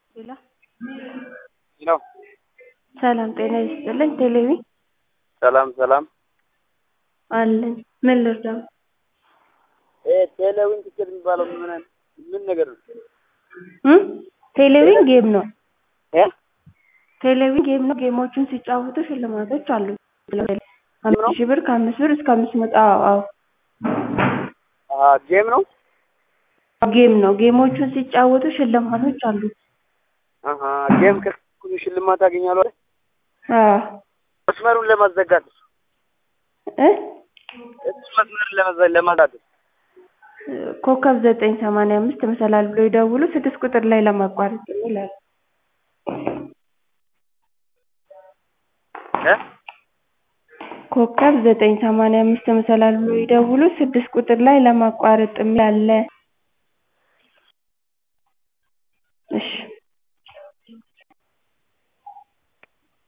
ሄሎ ሄሎ ሰላም ጤና ይስጥልኝ ቴሌቢ ሰላም ሰላም አለን ምን ልርዳው ቴሌዊን ትኬት የሚባለው ምን ምን ነገር ነው? እ ቴሌቪዥን ጌም ነው እ ቴሌቪዥን ጌም ነው ጌሞቹን ሲጫወቱ ሽልማቶች አሉ አምስት ሺህ ብር ከአምስት ብር እስከ አምስት መቶ አዎ አዎ አ ጌም ነው ጌም ነው ጌሞቹን ሲጫወቱ ሽልማቶች አሉ አሀ ጌም ከኩኝ ሽልማት አገኛለሁ አይደል? አዎ መስመሩን ለማዘጋት እ እሱ መስመሩን ለማዘ- ለማዛት ኮከብ ዘጠኝ ሰማንያ አምስት መሰላል ብሎ ይደውሉ ስድስት ቁጥር ላይ ለማቋረጥ ይላል እ ኮከብ ዘጠኝ ሰማንያ አምስት መሰላል ብሎ ይደውሉ ስድስት ቁጥር ላይ ለማቋረጥ የሚል አለ